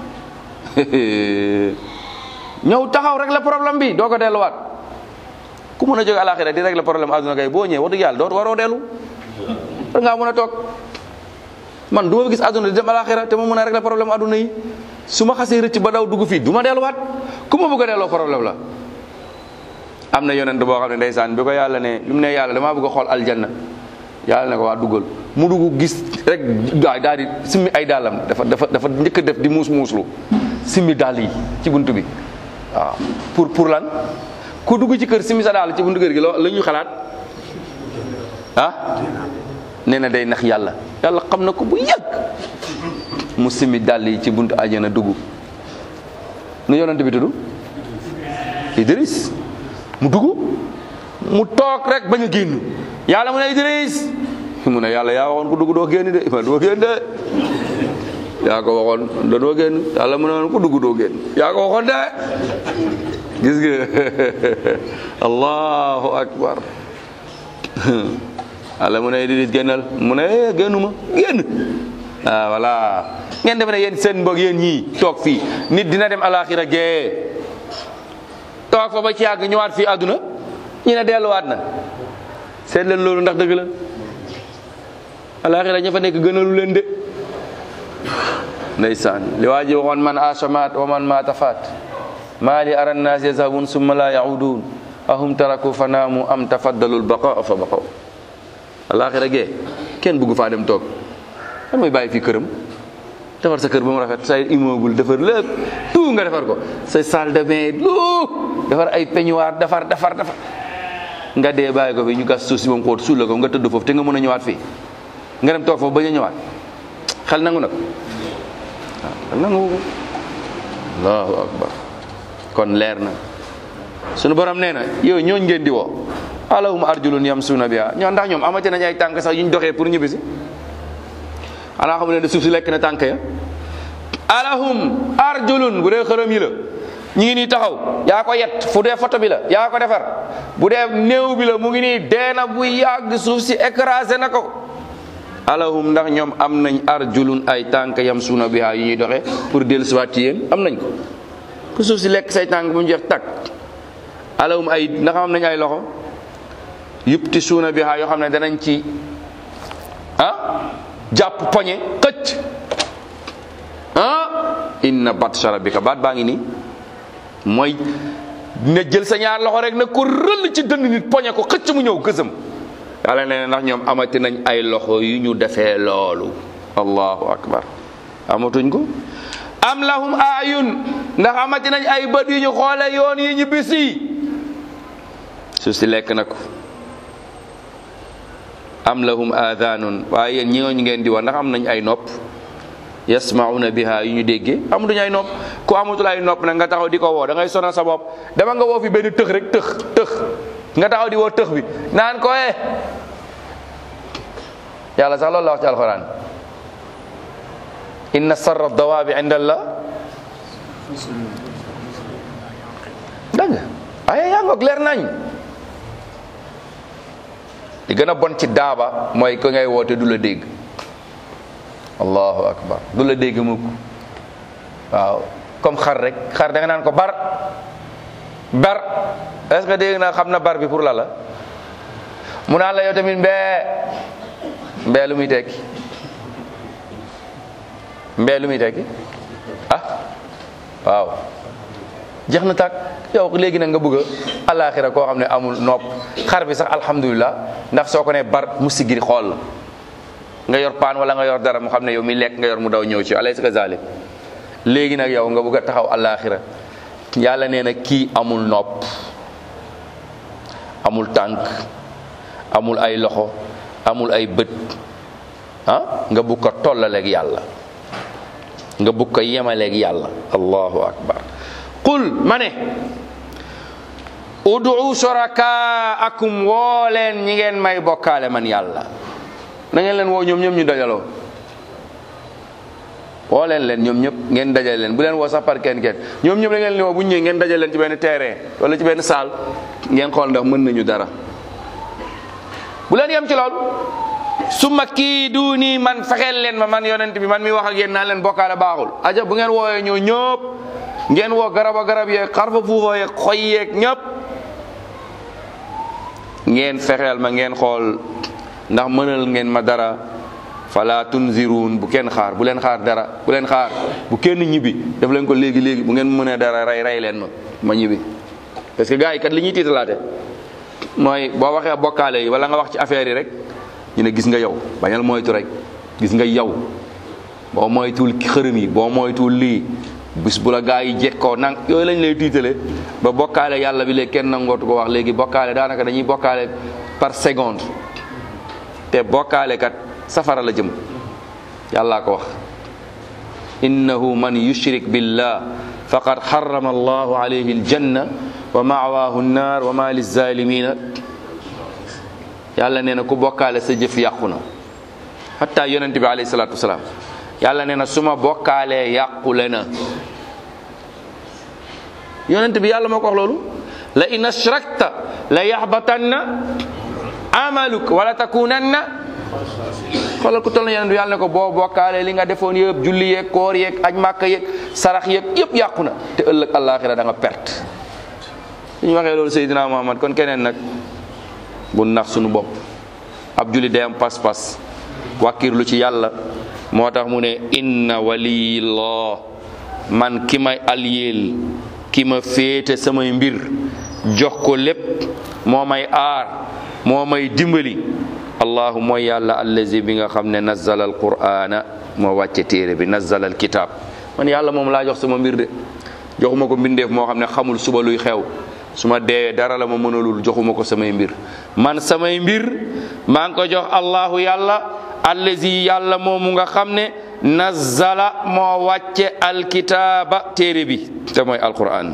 ñëw taxaw rek la problème bi doo ko delluwaat ku mën a jóge alaxira di régler problème àdduna kay boo ñëwee wax dëgg yàlla doo waroo dellu war ngaa mën a toog man du ma gis àdduna di dem alaxira te ma mën a régler problème àdduna yi su ma xasee rëcc ba daw dugg fii du ma delluwaat ku ma bëgg a delloo problème la am na yonent boo xam ne ndeysaan bi ko yàlla ne li mu ne yàlla damaa bëgg a xool aljanna yàlla ne ko waa duggal mu dugg gis rek gaay daal di simmi ay dàllam dafa dafa dafa njëkk a def di muus muuslu simmi dàll yi ci buntu bi waaw pour pour lan ku dugg ci kër simmi sa dàll ci buntu kër gi loo la ñu xalaat ah nee na day nax yàlla yàlla xam na ko bu yàgg mu simmi dàll yi ci buntu àjjana dugg nu yonent bi tudd Idris mu dugg mu toog rek bañ a génn yàlla mu ne Idris mu ne yàlla yaa waxoon ku dugg doo génn de ma doo génn de yaa ko waxoon da doo génn yàlla mu ne woon ku dugg doo génn yaa ko waxoon de gis nga allahu akbar yàlla mu ne Idris génnal mu ne eh génnuma génn ah voilà ngeen defe ne yéen seen mbokk yéen ñii toog fii nit dina dem alaxira gee toog fa ba ci yàgg ñëwaat fii àdduna ñu ne delluwaat na seet leen loolu ndax dëgg la alaxira ña fa nekk gënalu leen de ndeysaan li waa ji waxoon man asamaat wa man maata faat maa li ara nnaas yazhabun summa la yaudun ahum taraku fa naamu am tafaddalul baqa fa baqaw alaxira gee kenn bugg faa dem toog kan mooy bàyyi fii këram defar sa kër ba mu rafet say immeuble defar lépp tout nga defar ko sa salle de bain tout defar ay peignoir defar defar defar nga dee bàyyi ko fi ñu gas suuf si ba mu xóot suul la ko nga tëdd foofu te nga mën a ñëwaat fii nga dem toog foofu bañ a ñëwaat xel nangu na ko waaw xel nangu ko allahu akbar kon leer na sunu borom nee na yow ñooñ ngeen di woo alahum arjulun yamsuuna biha ñoo ndax ñoom amati nañ ay tànk sax yuñ doxee pour ñibbisi xanaa xamu ne de suuf si lekk na tànk ya alahum arjulun bu dee xërëm yi la ñu ngi nii taxaw yaa ko yet fu dee photo bi la yaa ko defar bu dee néew bi la mu ngi nii deena bu yàgg suuf si écrasé na ko alahum ndax ñoom am nañ arjulun ay tànk yam suuna biha yu ñuy doxee pour dellu siwaat ci yéen am nañ ko ku suuf si lekk say tànk bu mu jeex takk alahum ay ndax am nañ ay loxo yupti suuna biha yoo xam ne danañ ci ah jàpp poñe xëcc ah inna batsha rabbika baat baa ngi nii mooy ne jël sa ñaar loxo rek na ko rëll ci dënd nit poñe ko xëcc mu ñëw gësëm yàlla nee na ndax ñoom amati nañ ay loxo yu ñu defee loolu allahu akbar amatuñ ko am lahum ayun ndax amati nañ ay bët yu ñu xoole yoon yi ñu bisi su si lekk na ko am lahum adanun waaye yéen ñooñu ngeen di wax ndax am nañ ay nopp yasmauna biha yu ñu déggee amatuñ ay nopp ku amatul ay nopp nag nga taxaw di ko woo da ngay sonal sa bopp dama nga woo fi benn tëx rek tëx tëx nga taxaw di woo tëx bi naan ko eh yàlla sax loolu la wax ci alquran inna sarra dawaabi inda allah dëgg ay yaa ngoog leer nañ li gën a bon ci daaba mooy ko ngay woote du la dégg allahu akbar du la dégg mukk waaw comme xar rek xar da nga naan ko bar bar est ce que dégg na xam na bar bi pour la la mu naan la yow tamit mbee mbee lu muy tekki mbee lu muy tekki ah waaw jeex na tàkk yow léegi nag nga bëgg a alaxira koo xam ne amul nopp xar bi sax alhamdulilah ndax soo ko ne bar mu sigiri xool la nga yor paan wala nga yor dara mu xam ne yow mi lekk nga yor mu daw ñëw ci alaysa kazalik léegi nag yow nga bëgg a taxaw alaxira yàlla nee na kii amul nopp amul tànk amul ay loxo amul ay bët ah nga bugg ko tollaleeg yàlla nga bugg ko yemaleeg yàlla allahu akbar qul ma ne udu shorakaakum woo leen ñi ngeen may bokkaale man yàlla na ngeen leen woo ñoom ñëpp ñu dajaloo woo leen leen ñoom ñëpp ngeen dajale leen bu leen woo sax par kenn kenn ñoom ñëpp da ngeen leen woo bu ñu ñëwee ngeen dajale leen ci benn terrain wala ci benn salle ngeen xool ndax mën nañu dara bu leen yem ci loolu su ma kii du nii man fexeel leen ma man yonent bi man mi wax ak yéen naan leen bokkaale baaxul aja bu ngeen woowee ñoo ñëpp ngeen woo garaba garab yeeg xarfa fuufa yeeg xoy yeeg ñëpp ngeen fexeel ma ngeen xool ndax mënal ngeen ma dara fala tunziruun bu kenn xaar bu leen xaar dara bu leen xaar bu kenn ñibbi def leen ko léegi léegi bu ngeen mënee dara rey rey leen ma ma ñibbi parce que gars yi kat li ñuy tiitalaate mooy boo waxee bokkaale yi wala nga wax ci affaire yi rek ñu ne gis nga yow bañal moytu rek gis nga yow boo moytuwul xërëm yi boo moytuwul lii bis bu la gaa yi jekkoo nang yooyu lañ lay tiitale ba bokkaale yàlla bi léegi kenn nangootu ko wax léegi bokkaale daanaka dañuy bokkaale par seconde te bokkaale kat safara la jëm yàllaa ko wax innahu man yushrik billah faqad harrama allahu alayhi aljanna wa ma'waahu nnaar wa ma lizalimina yàlla nee na ku bokkaale sa jëf yàqu na hatta yonent bi alayhi salatu wasalaam yàlla nee na suma bokkaalee yàqule na yonent bi yàlla moo ko wax loolu la in ashrakta la yaxbatanna amaluk wala takunanna xoolal ku toll na yonent bi yàlla ne ko boo bokkaalee li nga defoon yëpp julli yeeg koor yeeg aj màkka yeeg sarax yeeg yëpp yàqu na te ëllëg àllaaxira da nga perte suñu waxee loolu Seydina Muhammad kon keneen nag bu nax suñu bopp ab julli day am pas-pas wàkkirlu ci yàlla moo tax mu ne inna waliyillah man ki may aliyeel ki ma féete samay mbir jox ko lépp moo may aar moo may dimbali allahu mooy yàlla allazi bi nga xam ne nazzala alqur'ana moo wàcce téere bi nazzala alkitab man yàlla moom laa jox sama mbir de joxuma ko mbindeef moo xam ne xamul suba luy xew su ma deewee dara la ma mënalul joxuma ko samay mbir man samay mbir maa ngi ko jox allahu yàlla allazi yàlla moomu nga xam ne nazzala moo wàcce alkitaaba téere bi te mooy alquran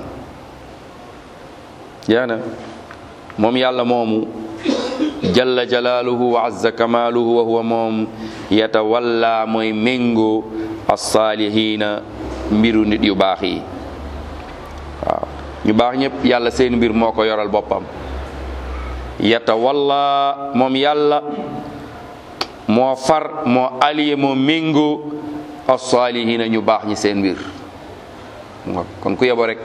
yaana moom yàlla moomu jalla jalaaluhu wa azza kamaaluhu wa huwa moom yatawalla mooy méngoo alsaalihiina mbiru nit yu baax yi waaw ñu baax ñëpp yàlla seen mbir moo ko yoral boppam yatawalla moom yàlla moo far moo allié moo méngoo as-saalihiina ñu baax ñi seen mbir kon ku yebo rek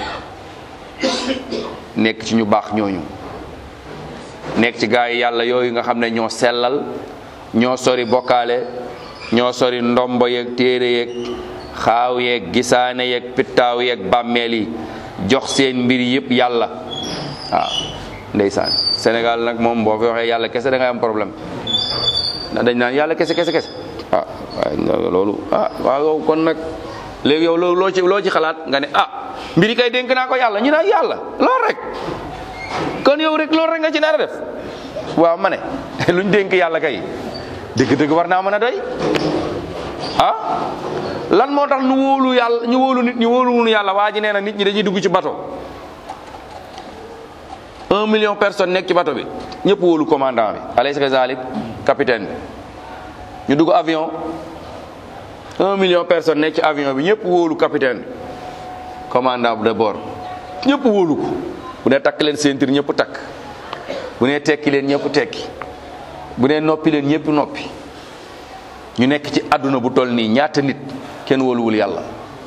nekk ci ñu baax ñooñu nekk ci gaa yi yàlla yooyu nga xam ne ñoo sellal ñoo sori bokkaale ñoo sori ndombo yeeg téere yeeg xaaw yeeg gisaane yeeg pittaaw yeeg bàmmeel yi jox seen mbir yëpp yàlla waaw ndeysaan Sénégal nag moom boo fi waxee yàlla kese da ngay am problème ndax dañ naan yàlla kese kese kese ah waaye loolu ah waaw kon nag léegi yow loo loo ci loo ci xalaat nga ne ah mbiri kay dénk naa ko yàlla ñu naan yàlla loolu rek kon yow rek loolu rek nga ci nar a def waaw ma ne luñ dénk yàlla kay dëgg-dëgg war naa mën a doy ah lan moo tax nu wóolu yàlla ñu wóolu nit ñi wóoluwunu yàlla waa ji nee na nit ñi dañuy dugg ci bato un million personnes nekk ci bato bi ñëpp wóolu commandant bi alaysa kazalik capitaine bi ñu dugg avion un million personnes nekk ci avion bi ñëpp wóolu capitaine commandant de bord ñëpp wóolu ko bu ne takk leen ceinture ñëpp takk bu ne tekki leen ñëpp tekki bu ne noppi leen ñëpp noppi ñu nekk ci àdduna bu toll nii ñaata nit kenn wóoluwul yàlla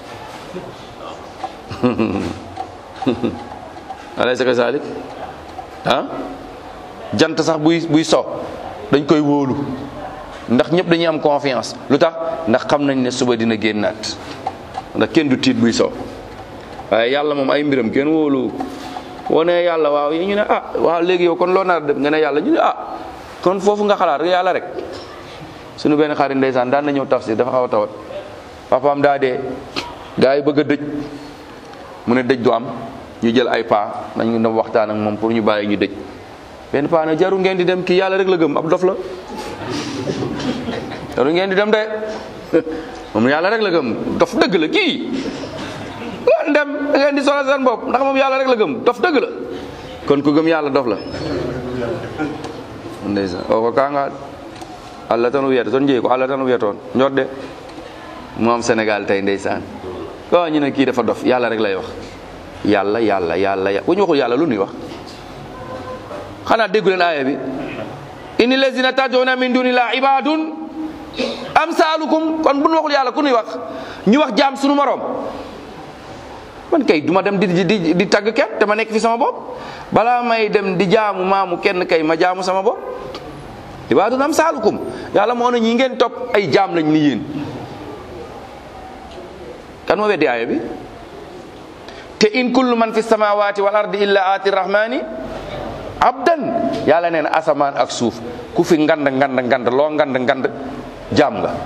alaysa kazalik ah jant sax buy buy so dañ koy wóolu ndax ñëpp dañuy am confiance lu tax ndax xam nañ ne suba dina génnaat ndax kenn du tiit buy so waaye yàlla moom ay mbiram kenn wóolu woo ne yàlla waaw yi ñu ne ah waaw léegi yow kon loo nar a def nga ne yàlla ñu ne ah kon foofu nga xalaat yàlla rek suñu benn xarit ndeysaan daan na ñëw tafsir dafa xaw a tawat papaam daa dee gaa yi bëgg a dëj mu ne dëj du am ñu jël ay paa nañu dem waxtaan ak moom pour ñu bàyyi ñu dëj benn paa ne jaru ngeen di dem kii yàlla rek la gëm ab dof la loolu ngeen di dem de moom yàlla rek la gëm dof dëgg la kii ngeen dem da ngeen di solo seen bopp ndax moom yàlla rek la gëm dof dëgg la kon ku gëm yàlla dof la ndeysaan o ko kanga allah tan o wiyata toon jeeyi ko allah tan o wiya toon ñodde moom Sénégal tey ndeysaan ko ñu ne kii dafa dof yàlla rek lay wax yàlla yàlla yàlla bu ñu waxul yàlla lu nuy wax xanaa déggu leen aaya bi inni lazina tad'una min dunillah ibadun amsalukum kon bu ñu waxul yàlla ku nuy wax ñu wax jaam sunu morom man kay duma dem di di di tagg kenn te ma nekk fi sama bopp balaa may dem di jaamu maamu kenn kay ma jaamu sama bopp ibadun amsalukum yàlla moo ne ñi ngeen topp ay jaam lañ ni yéen kan moo weddi aaya bi te in kullu man fi samawati wal ardi illa aati rahmani abdan yàlla nee na asamaan ak suuf ku fi ngand ngand ngand loo ngand ngand jaam nga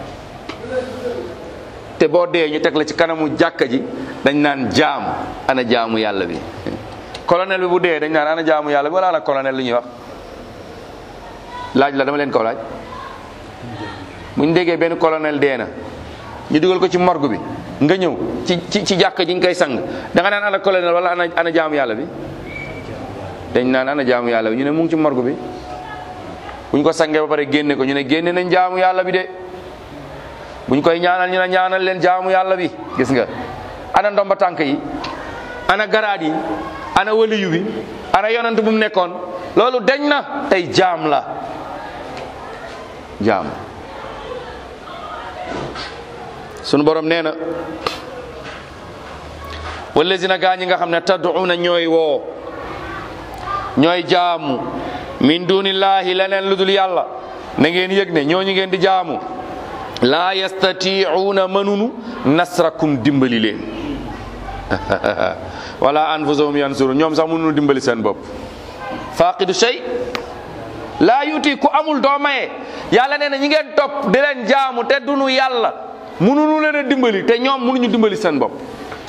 te boo dee ñu teg la ci kanamu jàkka ji dañ naan jaam ana jaamu yàlla bi colonel bi bu dee dañ naan ana jaamu yàlla bi wala ana colonel lu ñuy wax laaj la dama leen ko laaj buñ déggee benn colonel dee na ñu dugal ko ci morgue bi nga ñëw ci ci ci jàkka ji nga koy sang da nga naan ana colonel wala ana ana jaamu yàlla bi dañ naan ana jaamu yàlla bi ñu ne mu ngi ci morgue bi buñ ko sangee ba pare génne ko ñu ne génne nañ jaamu yàlla bi de buñ koy ñaanal ñu ne ñaanal leen jaamu yàlla bi gis nga ana ndomba tànk yi ana garaad yi ana waliyu bi ana yonant bu mu nekkoon loolu deñ na tey jaam la jaam sunu borom nee na wallazina gaa ñi nga xam ne tad'una ñooy woo ñooy jaamu min dunillahi leneen lu dul yàlla na ngeen yëg ne ñooñu ngeen di jaamu laa yastati'una mënunu nasrakum dimbali leen wala anfusahum yansuru ñoom sax mënunu dimbali seen bopp faqidu shay laa yuti ku amul doo maye yàlla nee na ñi ngeen topp di leen jaamu te dunu yàlla mënunu leen a dimbali te ñoom mënuñu dimbali seen bopp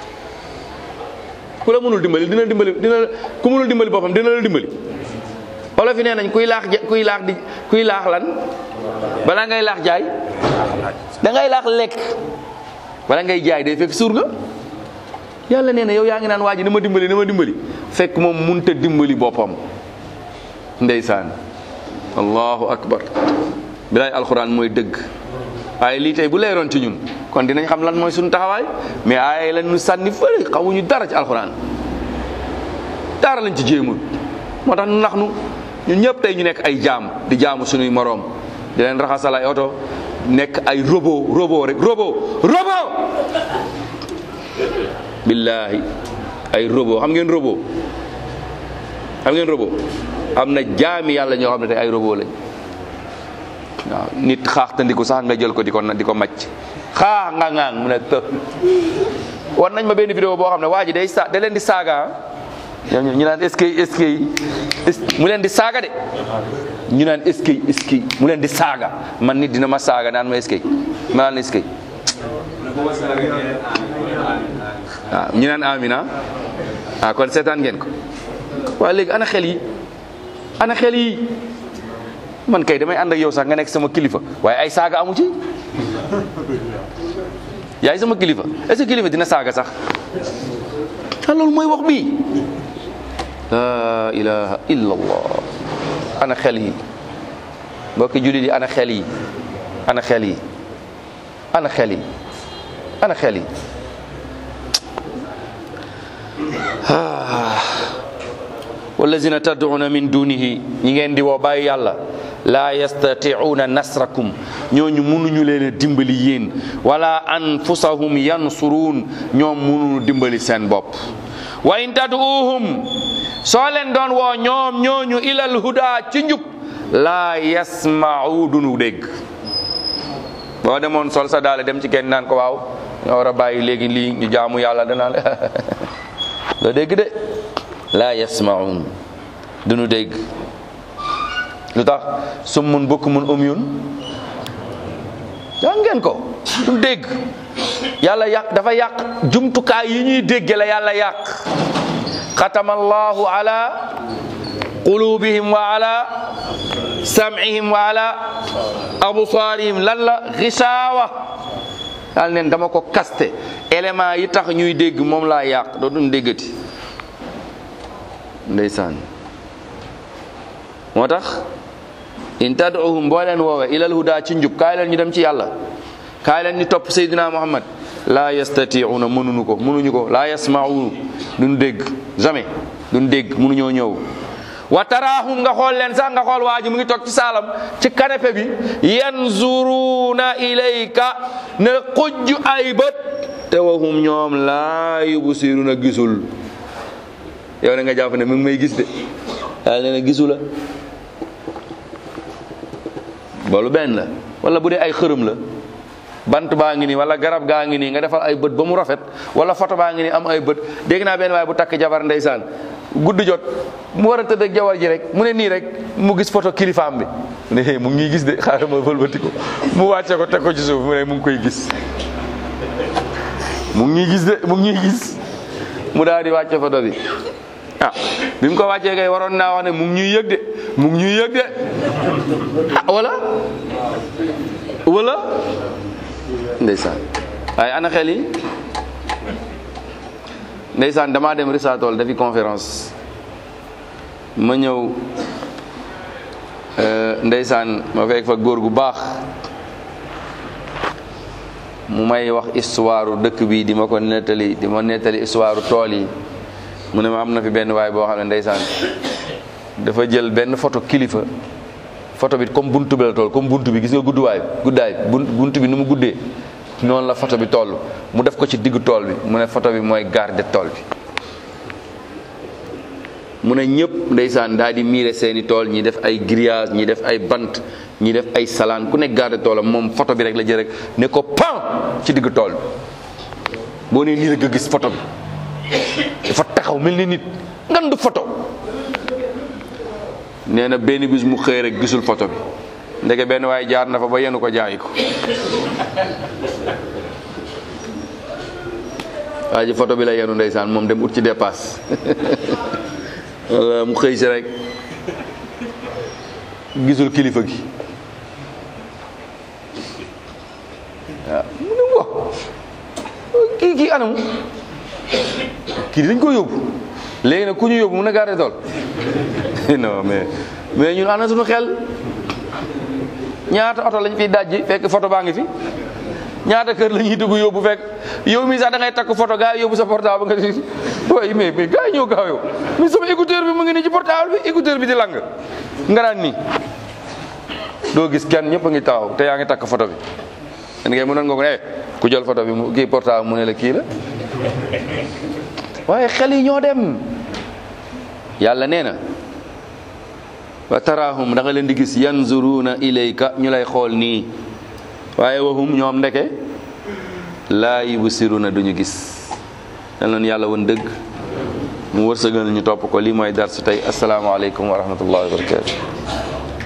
ku la mënul dimbali dina dimbali dina ku mënul dimbali boppam dina la dimbali wala fi nee nañ kuy laax kuy laax di kuy laax lan balaa ngay laax jaay da ngay laax lekk bala ngay jaay day fekk suur nga yàlla nee na yow yaa ngi naan waa ji na ma dimbali na ma dimbali fekk moom munta dimbali boppam ndeysaan allahu akbar bilaay alxuraan mooy dëgg waaye lii tey bu leeroon ci ñun kon dinañ xam lan mooy suñu taxawaay mais ay lan ñu sànni fële xamuñu dara ci alxuraan dara lañ ci jéemul moo tax nu nax nu ñun ñëpp tey ñu nekk ay jaam di jaamu suñuy moroom di leen raxasal ay oto nekk ay robot robot rek robot robot billaahi ay robot xam ngeen robot xam ngeen robot am na jaami yàlla ñoo xam ne tey ay robot lañ waaw nit xaaxtandiku sax nga jël ko di ko di ko macc xaax nga ŋaang mu ne të war nañ ma benn vidéo boo xam ne waa ji day sa da leen di saaga ñoom ñu naan est-ce que est-ce que mu leen di saaga de ñu naan est-ce que est-ce que mu leen di saaga man nit dina ma saaga naan ma est-ce que ma naan est-ce que waaw ñu naan amina ah kon seetaan ngeen ko waaye léegi ana xel yi ana xel yi man kay damay ànd ak yow sax nga nekk sama kilifa waaye ay saaga amu ci yaay sama kilifa est-ce que kilifa dina saaga sax ah loolu mooy wax bii la ilaha illa allah ana xel yi mbokki jullit yi ana xel yi ana xel yi ana xel yi ana xel yi wallazina tad'una min dunihi ñi ngeen di woo bàyyi yàlla laa yastati'una nasrakum ñooñu mënuñu leen a dimbali yéen wala anfusahum yansuruun ñoom mënuñu dimbali seen bopp wa in tad'uuhum soo leen doon woo ñoom ñooñu ilal huda ci njub laa yasma'u duñu dégg boo demoon sol sa daale dem ci kenn naan ko waaw ñoo war a bàyyi léegi lii ñu jaamu yàlla danaa la doo dégg de laa yasma'un duñu dégg lu tax summun bukmun umyun yaa ngeen ko du dégg yàlla yàq dafa yàq jumtukaay yi ñuy dégge la yàlla yàq xatama allahu ala qulubihim wa ala sam'ihim wa ala absaarihim lan la xisaawa daal neen dama ko kaste élément yi tax ñuy dégg moom laa yàq dootuñ déggati ndeysaan moo tax in tad'uhum boo leen woowe ilal huda ci njub kaay leen ñu dem ci yàlla kaay leen ñu topp Seydina Muhammad laa yastati'una mënuñu ko mënuñu ko laa yasma'u duñ dégg jamais duñ dégg mënuñoo ñëw wa taraahum nga xool leen sax nga xool waa ji mu ngi toog ci saalam ci canapé bi yanzuruna ilayka ne xujj ay bët te waxum ñoom laa yubsiruna gisul yow ne nga jàpp ne mu ngi may gis de yàlla nee na gisu la loolu benn la wala bu dee ay xërëm la bant baa ngi nii wala garab gaa ngi nii nga defal ay bët ba mu rafet wala photo baa ngi nii am ay bët dégg naa benn waaye bu takk jabar ndeysaan gudd jot mu war a tëdd ak jabar ji rek mu ne nii rek mu gis photo kilifaam bi mu ne mu ngi ñuy gis de xaaral ma wëlbati ko mu wàcce ko teg ko ci suuf mu ne mu ngi koy gis mu ngi ñuy gis de mu ngi ñuy gis mu daal di wàcce photo bi ah bi mu ko wàccee kay waroon naa wax ne mu ngi ñuy yëg de mu ngi ñuy yëg de ah wala wala ndeysaan waaye ana xel yi ndeysaan damaa dem Risatol dafi conférence ma ñëw ndeysaan ma fekk fa góor gu baax mu may wax histoire dëkk bi di ma ko nettali di ma nettali histoire tool yi mu ne ma am na fi benn waay boo xam ne ndeysaan dafa jël benn photo kilifa photo bi comme buntu bi la tool comme buntu bi gis nga gudduwaay guddaay buntu bi ni mu guddee noonu la photo bi toll mu def ko ci diggu tool bi mu ne photo bi mooy garde tool bi mu ne ñëpp ndeysaan daal di miire seeni tool ñi def ay grillage ñi def ay bant ñi def ay salaan ku nekk garde toolam moom photo bi rek la jël rek ne ko pan ci diggu tool bi boo nee nii rek nga gis photo bi dafa taxaw mel ni nit ngan du photo nee na benn bis mu xëy rek gisul photo bi ndeke benn waaye jaar na fa ba yenu ko jaayi ko waa ji photo bi la yenu ndeysaan moom dem ut ci dépasse walla mu xëy si rek gisul kilifa gi waaw mu ne wax kii kii anam kii dañ ko yóbbu léegi nag ku ñu yóbbu mun a garder tool non mais mais ñun ana suñu xel ñaata oto lañ fiy dajji fekk photo baa ngi fi ñaata kër la ñuy dugg yóbbu fekk yow mii sax da ngay takk photo gars yi yóbbu sa portable nga di waaye mais mais gars yi ñëw gaaw yow mais sama écouteur bi mu ngi nii ci portable bi écouteur bi di lang nga naan nii doo gis kenn ñëpp a ngi taxaw te yaa ngi takk photo bi en ngay mënoon nga ko ne ku jël photo bi mu kii portable mu ne la kii la waaye xel yi ñoo dem yàlla nee na wa taraahum da nga leen di gis yanzuruna ilayka ñu lay xool nii waaye waxum ñoom ndeke laa yubsiruna duñu gis yal na yàlla woon dëgg mu wërsëgal ñu topp ko lii mooy dar su tey asalaamaaleykum wa rahmatullahi wa barakatu